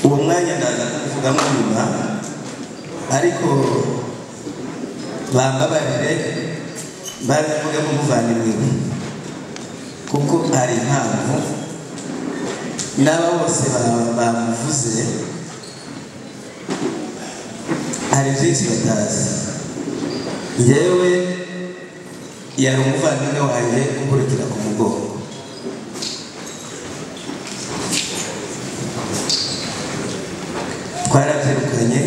uwo mwanya ndaza kubivugamo nyuma ariko bambabarire babivugamo muvandimwe kuko hari impamvu n'aba bose bamuvuze hari byinshi batazi yewe yari umuvandimwe wanjye umurikira ku mugongo twarabyirukanye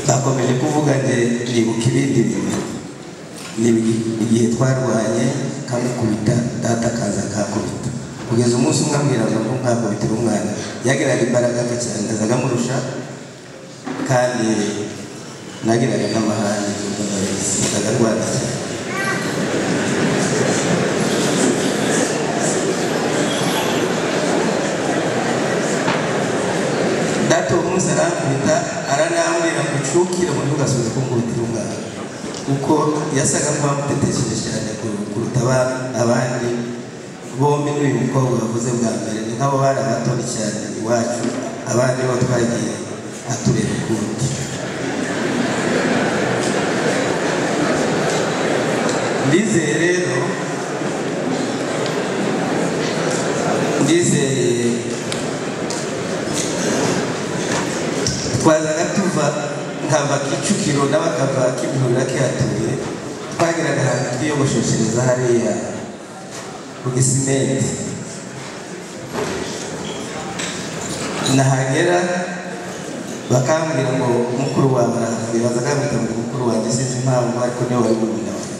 bakomeje kuvuga nge nibuka ibindi bintu ni igihe twarwanye kamukubita data akaza akakubita kugeza umunsi umwe ambwira ngo ntakubitire umwana yagiraga imbaraga nke cyane azaga amurusha kandi nagiraga n'amahane azaga arwana cyane data uwo munsi arankubita aranambwira ngo ucukire mu ntugasoze kumukubitira umwana kuko yasaga nk'uwamutetesheje cyane kuruta abandi bombi n'uyu mukobwa bavuze bwa mbere ni nk'abo bari abatoni cyane iwacu abandi bo twagiye atureba ukundi ndizeye rero ndizeye twazaga tuva nkava kicukiro n'abakava kibihurira kihatuye twagiraga ahantu twiyogosheshereza hariya ku gisimenti nahagera bakambwira ngo mukuru wawe arahavuye bazagambita ngo mukuru wanjye sinzi impamvu ariko niwe wari murumuna wawe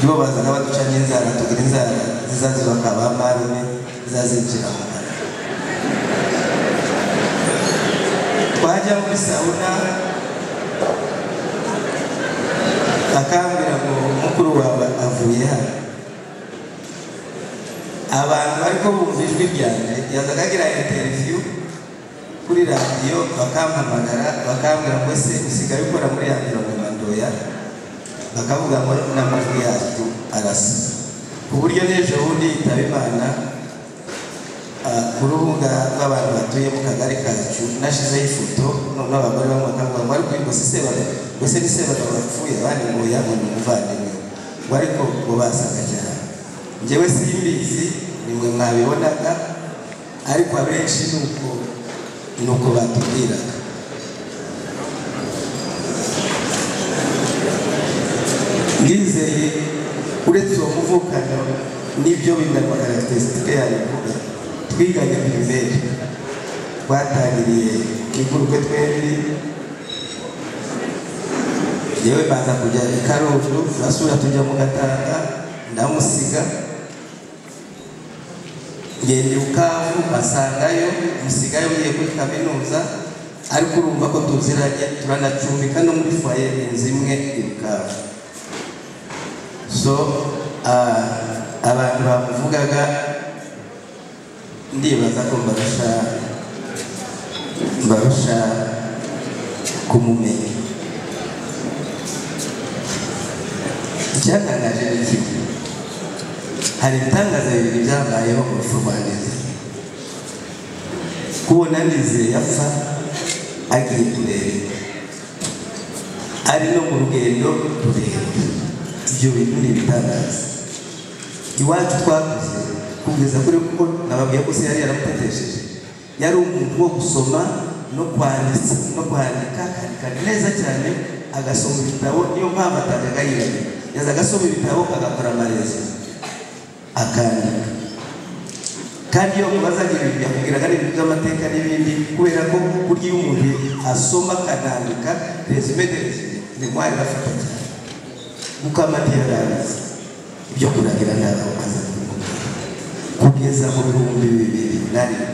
nibo bazaga baduca n'inzara tugira inzara zizaziba akaba marume zizazinjira mu kanwa twajya muri sawuna akambwira ngo mukuru wawe avuye hano abantu bariko bumva ijwi ryanjye yazaga agira interiviyu kuri radiyo bakampamagara bakambwira ngo ese usigaye ukora muri ya mirongo mandoya bakavuga ngo n'amajwi yacu arasa ku buryo n'ejo bundi yitaba imana ku rubuga rw'abantu batuye mu kagari kacu nashizeho ifoto noneho abagore bamwe bakavuga ngo ariko ngo si sebagabo mbese ni sebagabo bapfuye abandi ngo yabona ni umuvandimwe ngo ariko ngo basaga cyane njyewe simbizi ni mwe mwabibonaga ariko abenshi ni uko ni uko batubwiraga ndizeye uretse uwo muvukano n'ibyo bingana karakiterisitike yayo ivuga twiganye pirimeri twatangiriye ku ivurwe twembi yewe baza kujya i karundo turasura tujya mu gatanga ndamusiga ngenda ibukavu asangayo musigayo ugiye kuri kaminuza ariko urumva ko tuziranye turanacumbika no muri faye inzu imwe ibukavu so abantu bamuvugaga ndibaza ko mbarusha mbarusha kumumenya icyatangaje ni kimwe hari ibitangaza bibiri byabayeho mu rupfu rwa ndizeye kubona ndizeye apfa agiye kureba ari no mu rugendo rurerure ibyo bintu ni ibitangaza iwacu twakoze kugeza kuri kuko nababwiye ko se yari yaramutetesheje yari umuntu wo gusoma no kwandika no kwandika akandika neza cyane agasoma ibitabo niyo mpamvu atajyaga yibagiwe yaza agasoma ibitabo agakora amarezi akandika kandi iyo mubazaga ibintu yakubwiraga n'ibintu by'amateka n'ibindi kubera ko burya iyo umuntu asoma akanandika resume de resume ni mwari bafata cyane kuko amateka arabizi ibyo kuragira ntabwo aza kugeza mu bihumbi bibiri na rimwe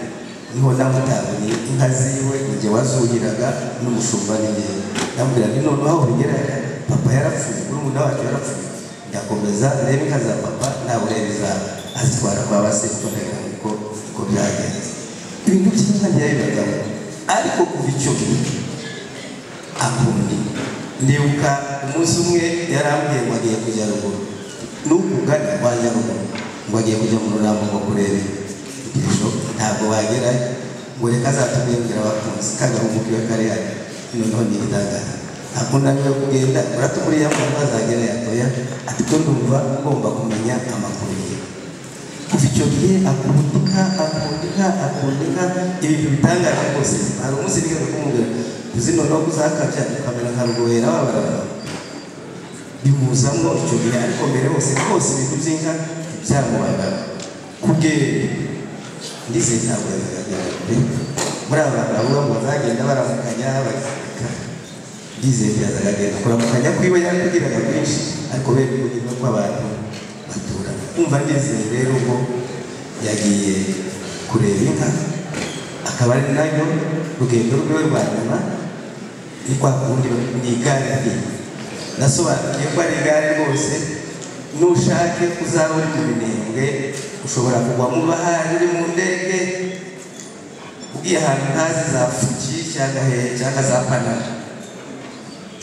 niho namutabonye inka ziwe igihe wazuhiraga n'umushumba n'ingendo ndamubwira ni noneho aho bigera papa yarapfuye murumuna wacu yarapfuye ndakomeza reba inka za papa ntabwo ureba izaba azitwara kwa ba sekondari kuko uko byagenze ibintu by'inka ntiyabibagamo ariko kuva icyo gihe akundi ndibuka umunsi umwe yarambwiye ngo agiye kujya ruguru nuko ugana kwa nyarugo ngo agiye kujya mu rurambo ngo kurebe ibyo ntabwo wagerayo ngo reka azatumengira abakunzi kagahuguka iyo kariya noneho ni igitangaza akunda niwe kugenda uratuburiye ngo ntazagera yatoya ati ko ndumva ngomba kumenya amakuru ye kuva icyo gihe akunda inka akunda inka akunda inka ibintu bitangaje rwose hari umunsi nigeze kumubwira uzi noneho ko uzakabya ukamera nka rwera wabarara bimuzamo icyo gihe ariko mbere hose rwose ibintu by'inka byamubaga kubwera ndizeye ntabwo yabigaragara pe muri aba bantu bavuga ngo bazagenda baramukanya bagakika ndizeye byazagenda kuramukanya kwiwe yakugiraga byinshi ariko bene kugira kw'abantu batura kumva ndizeye rero ko yagiye kureba inka akaba ari naryo rugendo rwiwe rwa nyuma ni kwa kundi ni igare rye nasobanukiye ko ari igare rwose nushake uzabona ibinenge ushobora kugwa mu bahari uri mu ndege ugiye ahantu ntazi za fuki cyangwa hehe cyangwa za panama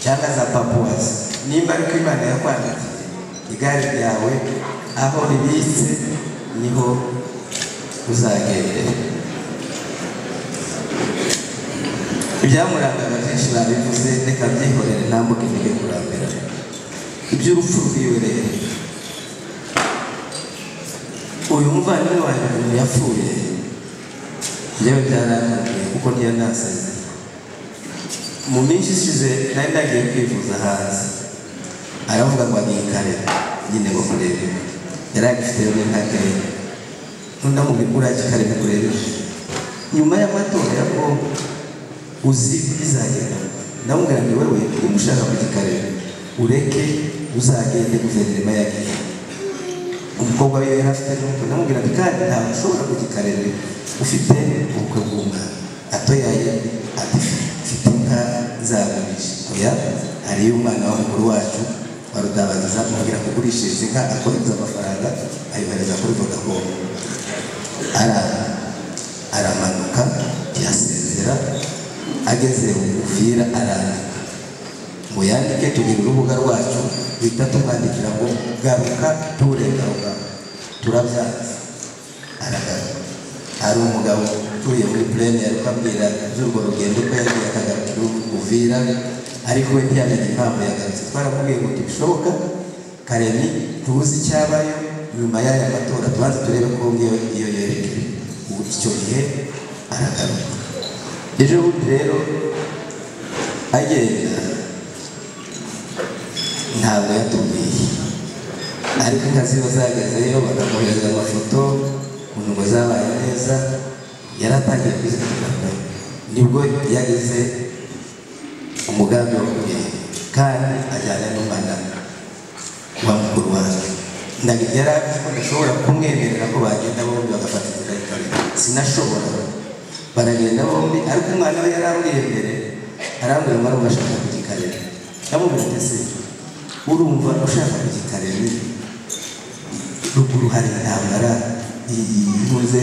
cyangwa za papuwasi nimba ari ko imana yakwandikiye igare ryawe aho ribitse niho uzagendera ibyamurangaga byinshi babivuze reka byihorere ntambuke nige kurambira iby'urupfu rwiwe rero uyu muvandimwe wanjye umuntu yapfuye njyewe byarananiye kuko ntiyanasaze mu minsi ishize nari nagiye kwivuza hanze aravuga ngo agiye kare nyine ngo kurebe yari agifite rimwe nka kare nkunda mu bikura kikare kurebe nyuma y'amatora ya ko uzi bizagenda ndamubwira ngo wewe niba ushaka kugikareba ureke uzagende guverinoma yagiye umukobwa we yari afite n'ubukwe ndamubwira ati kandi ntabwo ushobora kugikareba ufite ubukwe bw'umwana atoyaye ati mfite inka zagurisha oya hariyo umwana wa mukuru wacu wa rudabagiza amubwira ko ugurishije inka akohereza amafaranga ayohereza kuri vodacom araza aramanuka yasezera ageze umupira arandika ngo yandike tugira urubuga rwacu bita tumwandikira ngo garuka turengaruka turabyanze aragaruka hari umugabo utuye muri purene yari kubabwira iby'urwo rugendo ko yagiye akagarukira umuvira ariko we ntiyamenye impamvu yagarutse twaramubwiye ngo ntibishoboka karemi tuzi icyabayo nyuma y'aya matora tubanze turebe ko ngiyo iyo yerekeye ubu icyo gihe aragaruka ejo bundi rero agenda ntabwo yatubwiye ariko inka ziba zagezeyo bakamuhereza amafoto ukuntu ngo zabaye neza yaratangiye kwizigamira nibwo yagize umugambi wo kugenda kandi ajyana n'umwana wa mukuru wanjye ndaga yari azi ko ndashobora kumwemerera ko bagenda bombi bagafata inzira y'ikare sinashobora baragenda bombi ariko umwana we yari aruriye mbere arambwira ngo arumva kugikarira ndamubwira ati se urumva ushaka kugikarere ruguru hari intambara ihuze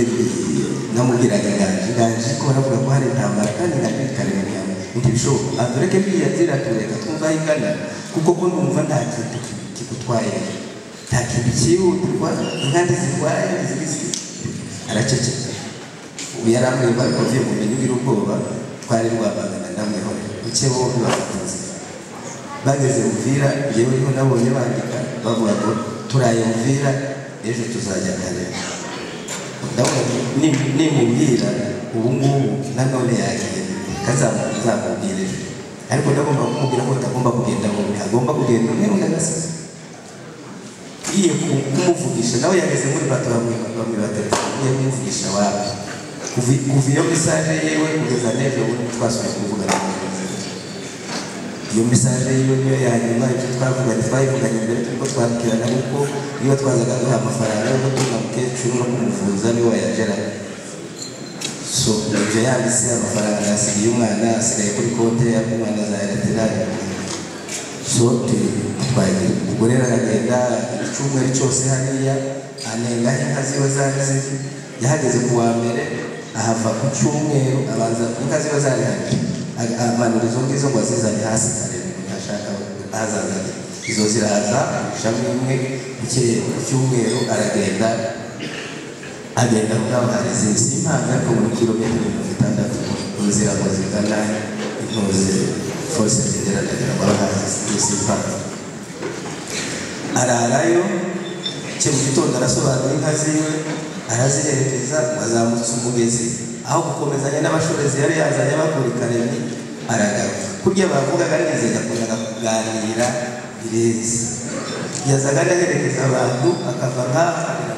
namubwiraga inganji inganji ko baravuga ko hari intambara kandi inganji ikarere nyawe ntibishoboka atureke twiyazira tureka twumva aho igana kuko ko numva nta kintu kigutwaye nta kintu cyihutirwa inkandi zirwaye zibisi araceceka ubu yari amwemba ariko avuye mu bintu by'ubwoba twari rwamagana ndamwihore buke bombi bafite inzira bageze mvira yewe niho nabonye bandika bavuga ngo turaye mvira ejo tuzajya kare nimubwira ubu ngubu nanone yagiye kazamubwira ejo ariko ndagomba kumubwira ko atagomba kugenda bombi agomba kugenda umwe undi agasize ngiye kumuvugisha nawe yageze muri bato bamwe batatu ngiye kumuvugisha wawe kuva iyo mesaje yewe kugeza n'ejo bundi twasubiye kuvugana iyo mesaje yiwe niyo ya nyuma ibyo twavuganye twayivuganye mbere turiko twabwirana kuko iyo twazaga duha amafaranga yo gutunga mukecuru no kumuvuza niwe wayageraga so ibyo yanditse amafaranga yasigiye umwana asigaye kuri konte y'umwana za ereterari so twagiye ubwo rero aragenda icyumweru cyose hariya anenga inka ziwe zari ziri yahageze ku wa mbere ahava ku cyumweru abanza inka ziwe zari hagati amanura izo ngizo ngo azizane hasi karindwi ntashaka ahazaza izo ziraza ishami rimwe mu kirere cy'umweru aragenda agenda kugabaniriza izi impanga ariko muri kilometero mirongo itandatu inzira ngo zigana intuze force zigera ndagira ngo arahazi izi impanga ararayo cye mu gitondo arasobanura inka ziwe araziherekeza ngo azamutse umugezi aho gukomezanya n'abashorezi yari yazanye bakora ikaremye aragaruka kurya bavugaga neza yakundaga kuganira birenze yazaga anaherekeza abantu akava nk'aha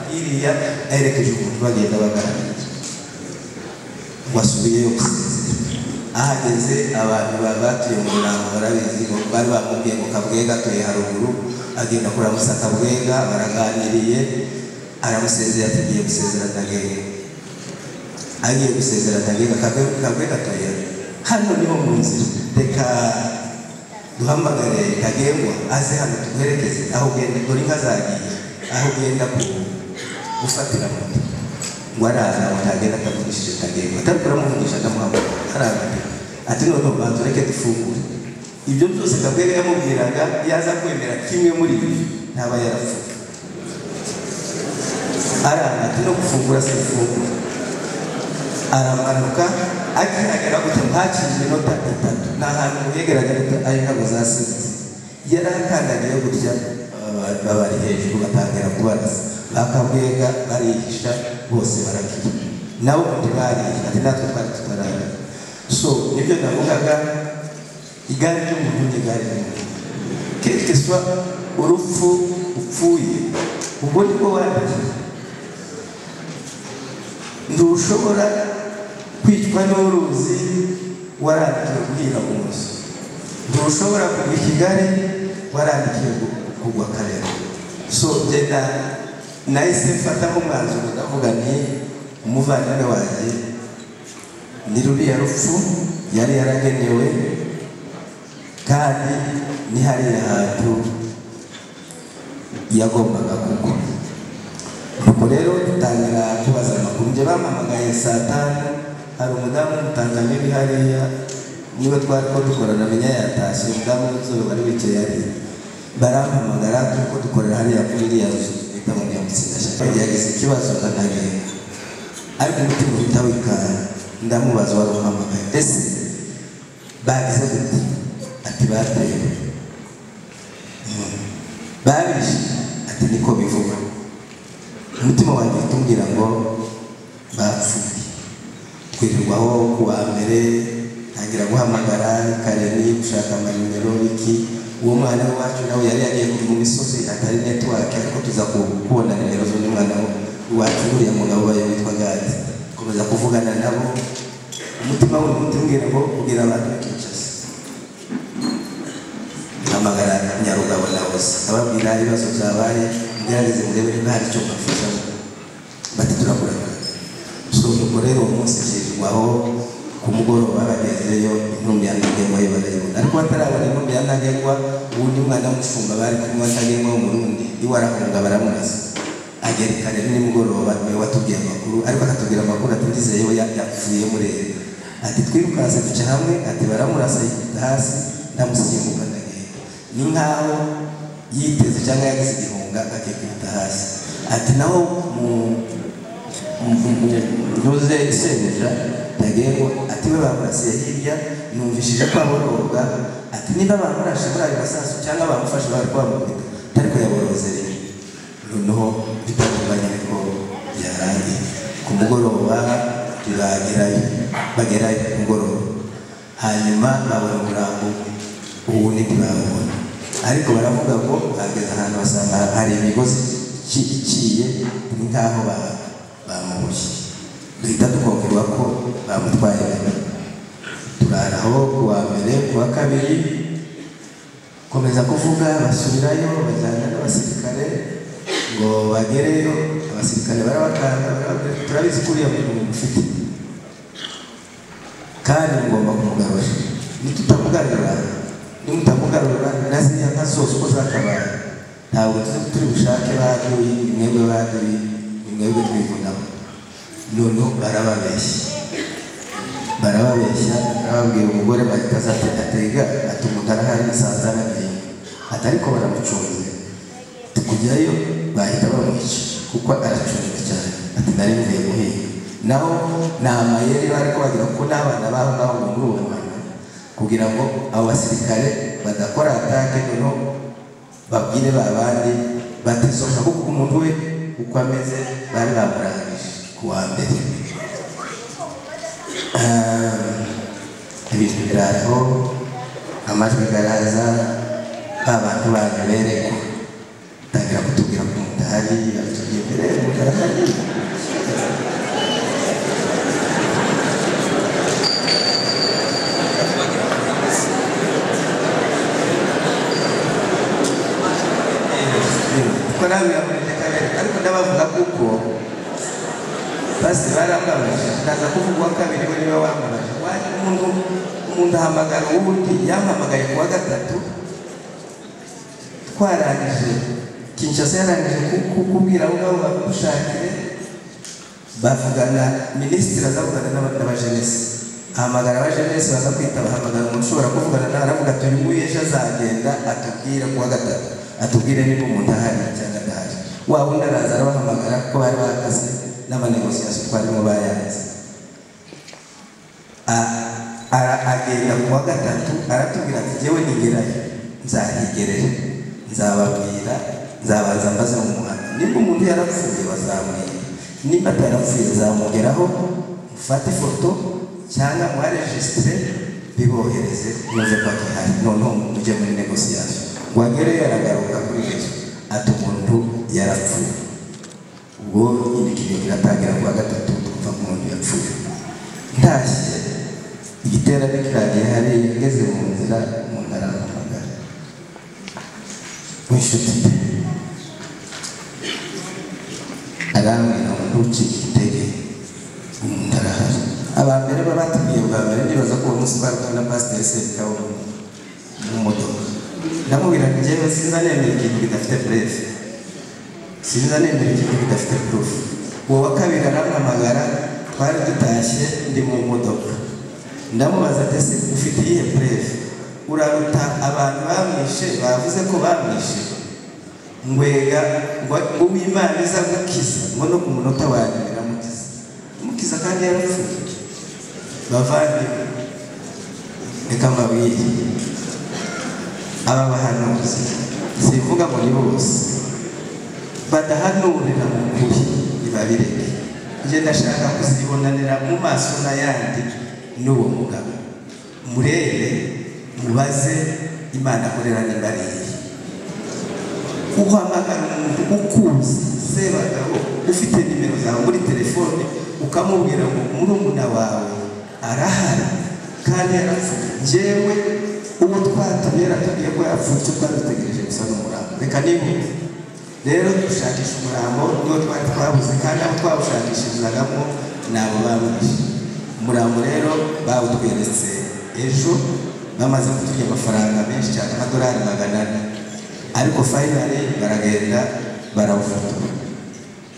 hiriya aherekeje umuntu bagenda baganira wasubiyeyo gusinzira ahageze abantu bari batuye mu murango barabizi ngo bari bamubwiye ngo kabwenga atuye haruguru agenda kuramusa kabwenga baraganiriye aramusezera ati ngiye gusezera ndagenda agiye gusezera ndagenda kabwenga atuye hano niho mu nzira reka duhamagare kagengwa aze hano tumuherekeze aho ugenda dore inka zagiye aho ugenda ku gufatira moto ngo araza ngo ntagenda atamuvugishije kagengwa atabikora amuvugisha akamuhamagara araza ati none ubu bantu reke dufungure ibyo byose kagwenga yamubwiraga yaza kwemera kimwe muri ibi ntaba yarapfuye araza ati no gufungura sinifungura aramanuka akihagera gutya ntacishije inota itatu ni ahantu yegeranye ari ntabwo zasinze yari akandagiye gutya babari hejuru batangira kubaraza bakabwega barihisha bose barakira nabo undi barihisha ati natwe twari tutarara so nibyo navugaga igare ry'umuntu ni igare ry'umuntu kereke swa urupfu upfuye ubwo nibwo wandikiye ntushobora kwicwa n'uruzi warandikiwe guhira umunsi ntushobora kugwa ikigari warandikiwe kugwa karere so genda nahise mfata nk'umwanzuro ndavuga nti umuvandimwe wanjye ni ruriya rupfu yari yaragenewe kandi ni hariya hantu yagombaga kugwa ubwo rero dutangira kubaza amakuru njye bampamagaye saa tanu hari umudamu w'umutangamiri hariya niwe twari ko dukorana menya yatashye umudamu w'inzobe wari wicaye hariya barampamagara kuko dukorera hariya kuri iriya nzu bita mu nyamutsinda yagize ikibazo ndanagenda ariko umutima uhita wikara ndamubaza wari uhamagaye ese bagize gute ati batewe babishe ati niko bivuga umutima wanjye utubwira ngo bapfuye twirirwaho ku wa mbere ntangira guhamagara kareni gushaka amanimero iki uwo mwana wacu nawe yari yagiye mu misozi atari netiwake ariko tuza kubona nimero z'undi mwana wacu uriya mugabo bayo witwa gadi komeza kuvugana nabo umutima we utubwira ngo ubwira abantu bakicaza hamagara nyarugabo nawe ababwira ibibazo byabaye mugerageze murebe niba hari icyo mbafashamo bati turakuragara so ubwo rero uwo munsi nshyirwaho ku mugoroba bagezeyo intumbi ya ntagengwa yo barayibona ariko batarabona intumbi ya ntagengwa ubundi mwana w'umushumba bari kumwe ntagengwa w'umurundi iwe arahunga baramurasa agera i karere nimugoroba niwe watubwiye amakuru ariko akatubwira amakuru atugeze yewe yapfuye murere ati twirukanse duca hamwe ati baramurasa yikita hasi ndamusigiye mu kandagenda ni nk'aho yiteze cyangwa yagize igihunga akikubita hasi ati naho mu ntuze isengesha ntagengwa ati we bamurasiye hirya numvishije ko aboroga ati niba bamurashe muri ayo masasu cyangwa bamufashe bari kwamukubita atari kuyaborozerera noneho bitandukanye ko byarangiye ku mugoroba turagerayo bagerayo ku mugoroba hanyuma babona umurambo uwundi ntibabona ariko baravuga ngo bageze ahantu basanga hari imigozi iciye ni nk'aho bamuboshye duhita dukongerwa ko bamutwaye turaraho ku wa mbere ku wa kabiri komeza kuvuga basubirayo bajyana n'abasirikare ngo bagereyo abasirikare barabakanda turabizi ko uriya muntu ufite kandi mugomba kumugarura nitutamugarura nimutamugarura na ziriya nka zose uko zakabaye ntabwo turi bushake baduye mwebwe baduye mwebwe twivunamo noneho barababeshya barababeshya ababwira umugore bahita azatega ati umugara hari n'isazana ndende ati ariko baramucunze tukujyayo bahita bamwica kuko aracunzwe cyane ati nari mvuye guhinga naho ni amayeri bari kubagira kuko n'abana babo ngaho muri uwo mwanya kugira ngo abo basirikare badakora atake noneho babwire ba bandi bateze akaboko umuntu we uko ameze bari bamurangije ku wa mbere Ah, ibintu biraho amajwi garaza ba bantu banyu bereka tangira kutubwira ko mudahari atubwiye mbere mudahari kuko nawe biramurinda ariko ndabavuga kuko basi barambabaje ndaza kuvuga uwa kabiri we niwe wambabaje waje umuntu umuntu ahamagara uwundi yampamagaye ku wa gatatu twarangije kinshasa yarangije ku- ku- kubwira abo ngabo bamushakire bavugana minisitiri azavugana n'aba- n'abajenesi ahamagara abajenesi baza kwitaba ahamagara umuntu ushobora kuvugana nawe aravuga ati uyu nguyu ejo azagenda atubwire ku wa gatatu atubwire niba umuntu ahari cyangwa adahari wa wundi araza arabahamagara ko bari bahagaze n'amanegosiyasiyo twarimo bayanze A- ara- agenda ku wa gatatu aratubwira ati jyewe nigerayo nzahigerera nzababwira nzabanza mbaze mu muhanda nimba umuntu yarapfuye bazamwiye nimba atarapfuye zamugeraho mufate ifoto cyangwa muharejisitire bibohereze muze paka ihari noneho mujye muri negosiyasiyo ngo agereyo aragaruka kuri yesu ati umuntu yarapfuye ubwo imikino iratangira ku wa gatatu twumva ko umuntu yapfuye ntashye igiterane kiragiye hariya ngeze mu nzira umuntu arampamagara w'inshuti ye arambwira ngo ntucike intege umuntu arahari aba mbere baba batubwiye bwa mbere ndibaza ko uwo munsi twarukaga na pasiteri serikawo mu modoka ndamubwira ngo njyewe sinzanemera ikintu kidafite burefe sinza nemera ikintu bidafite proof uwo wa kabiri arampamagara twari dutashye ndi mu modoka ndamubaza ati ese ufite iyihe proof uraruta abantu bamwishe bavuze ko bamwishe ngwega ngo ngo uwimana iza gukiza ngo no ku munota wa nyuma iramukiza imukiza kandi yarapfuye bavandimwe reka mbabwire aba bahanuzi simvuga ngo ni bose badahanurira mu kuri ntibabireke njye ndashaka kuzibonanira mu maso n'ayandi n'uwo mugabo murebe mubaze imana akorera niba ari iye uhamagara umuntu ukuzi sebagabo ufite nimero zawe muri telefone ukamubwira ngo murumuna wawe arahari kandi yarapfuye njyewe ubu twatumye yaratubwiye ko yapfuye icyo twari dutegereje gusa n'umurambo reka nibuze rero dushakisha umurambo niwo twari twabuze kandi abo twawushakishirizagamo ni abo bamwishe umurambo rero bawutweretse ejo bamaze kuturya amafaranga menshi cyane amadolari magana ane ariko fayinali baragenda barawufotora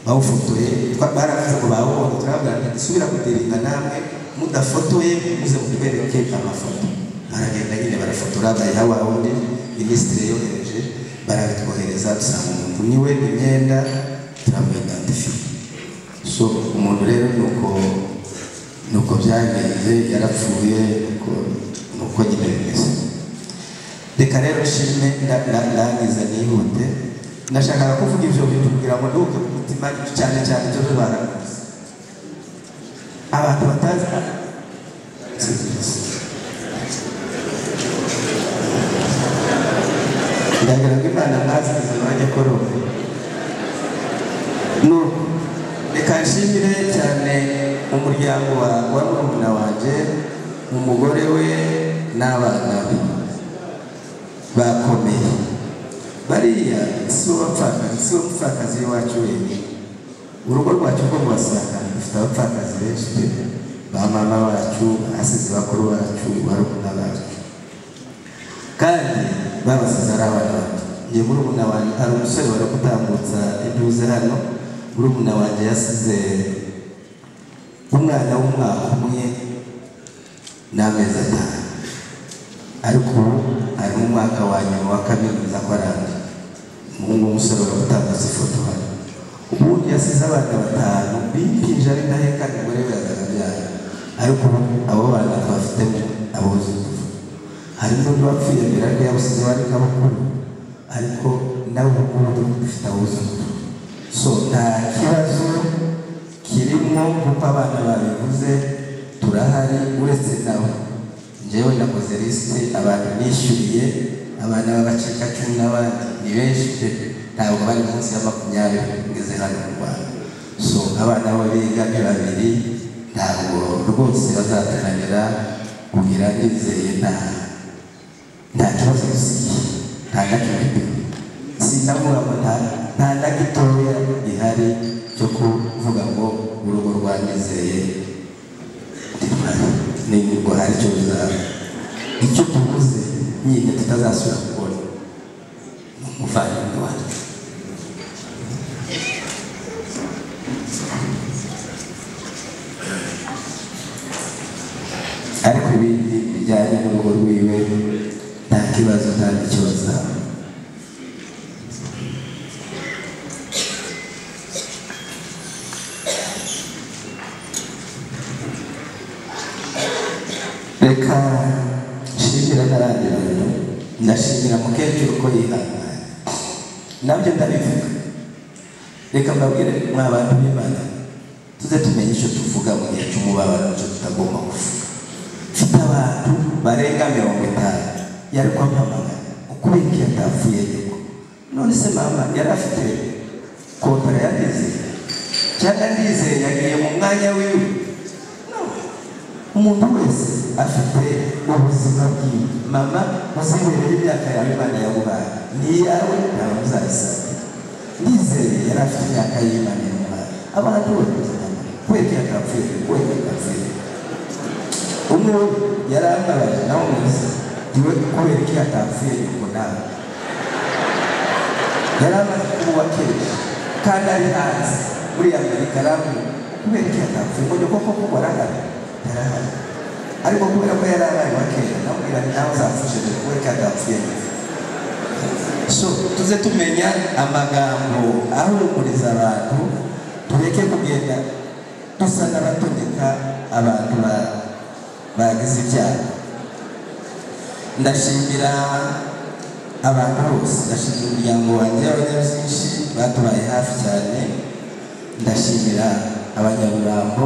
bawufotoye twa- baravuze ngo bawubonye turabwira ngo dusubira kudirinda namwe mudafotoye muze mutwereke amafoto baragenda nyine barafotora bayiha wa wundi minisitiri yohereje barabitwohereza dusanga umuntu niwe imyenda turamwigandifiye so umuntu rero nuko nuko byagenze yarapfuye nuko nuko nyine bimeze reka rero nshime nda- nda- ndangiza nihute ndashaka kuvuga ibyo bintu kugira ngo nduhuke ku mutima cyane cyane ibyo barakoze abantu batazi ndagira ngo imana mwazi ubuzima bajya korora nuko reka nshimire cyane umuryango wa wa murumuna wanjye umugore we n'abana be bakomeye bariya si bo bapfakazi si bo mupfakazi w'iwacu wenyine urugo rwacu rwo rwasanga rufite abapfakazi benshi pe ba mama bacu basize bakuru bacu barumuna bacu kandi babasize ari abana bato njye murumuna wanjye hari umusore wari gutambutsa intuze hano murumuna wanjye yasize umwana w'umwaka umwe n'amezi atanu ariko ubu ari mu mwaka wa nyuma wa kaminuza ko arangije umuhungu w'umusore baratanga ifoto hano ubundi yasize abana batanu bipinje ari ndaheka umugore we yakabyara ariko ubu abo bana twafitemo abuzukuru hari n'undi wapfuye birane yabusize bari nk'abakuru ariko nabo bakuru dufite abuzukuru so nta kibazo kirimo kuko abana babivuze turahari uretse nawe njyewe nakoze lisite abantu nishyuriye abana b'abacikacumu n'abandi ni benshi pe ntabwo bari munsi ya makumyabiri ngeze hano mu rwanda so abana bo biga ni babiri ntabwo rwose bazatananira kugira ndizeye nta nta kibazo dusigiye nta na kimwe sinabura ngo nta nta na gitoya gihari cyo kuvuga ngo urugo rwanizeye niba ubwo hari icyo bizaba icyo tuvuze nyine tutazasubira kubona ni umuvandimwe wacu ariko ibindi bijyanye n'urugo rwiwe nta kibazo nta n'icyo bazaba reka nshimira ntarangira ndashimira mukecuru ko yihangana nabyo ndabivuga reka mbabwire mwa bantu b'imana tuze tumenye icyo tuvuga mu gihe cy'umubabaro icyo tutagomba kuvuga mfite abantu barenga mirongo itanu yari kwampamagara ukubera ko yatapfuye nyoko none se mama yari afite kontara yanizeye cyangwa ndizeye yagiye mu mwanya wiwe umuntu wese afite ubuzima bwiwe mama uzibereye imyaka yawe imana yaguhaye ni iyawe ntawe uzayisabira ndizeye yari afite imyaka y'imana yamuhaye abantu bose kubera ko yatapfuye kubera ko yatapfuye umwe we yari ababaye nawe mwiza niwe kubera ko yatapfuye ngo nawe yari amaze kuba uwa kenshi kandi ari hanze muri amerika ramwe kubera ko yatapfuye ngo ni koko kuba arahari yarahari ariko kubera ko yari abaye uwa kera namubwira ngo nawe uzamfashije kubera ko yatapfuye neza so tuze tumenya amagambo ahumuriza abantu tureke kugenda dusa n'abatoneka abantu ba bagize ibyaha ndashimira abantu bose ndashimira umuryango wanjye abanyabyinshi batubaye hafi cyane ndashimira abanyamurambo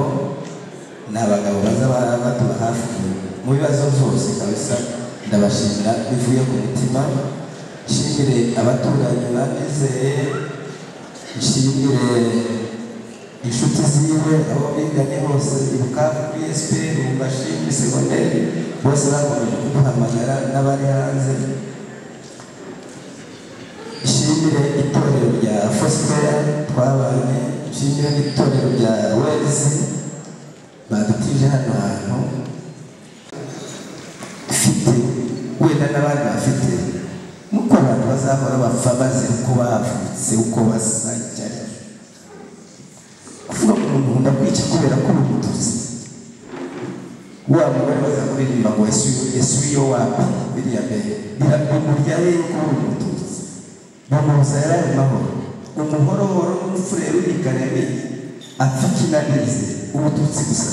ni abagabo baza ba- batuba hafi mu bibazo byose kabisa ndabashimira bivuye ku mutima nshimire abaturanyi banizeye nshimire inshuti ziwe abo biganye bose ibuka kuri esiperi mu mashini segonderi bose bakomeje kuduhamagara n'abari hanze nshimire itorero rya fositera twabanye nshimire n'itorero rya wezi badutije hano hantu mfite wenda n'abandi bafite nuko abantu bazahora bapfa bazi uko bavutse uko basa icyo ari cyo kuvuga ngo umuntu nkunda kwica kubera ko uri umututsi wa mugore baza kuririmba ngo yesu yesu yo wapi biriya mbere biramurya rero ko uri umututsi bamuhoza yari ari mahoro umuhorohoro n'umufurere urigarame apfa ikinanizi ubututsi gusa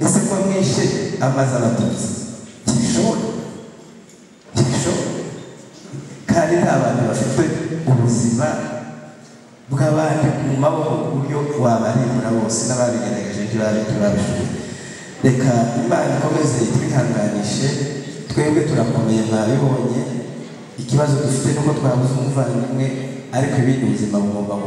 ese ko mwishe amaze abatutsi ntibishoboka ntibishoboka kandi nta bantu bafite ubuzima bw'abandi mu maboko ku buryo wabarimbura bose n'ababigerageje ntibabishoboye reka imana ikomeze itwihanganishe twebwe turakomeye mwabibonye ikibazo dufite nuko twabuze umuvandimwe ariko ibindi buzima bugomba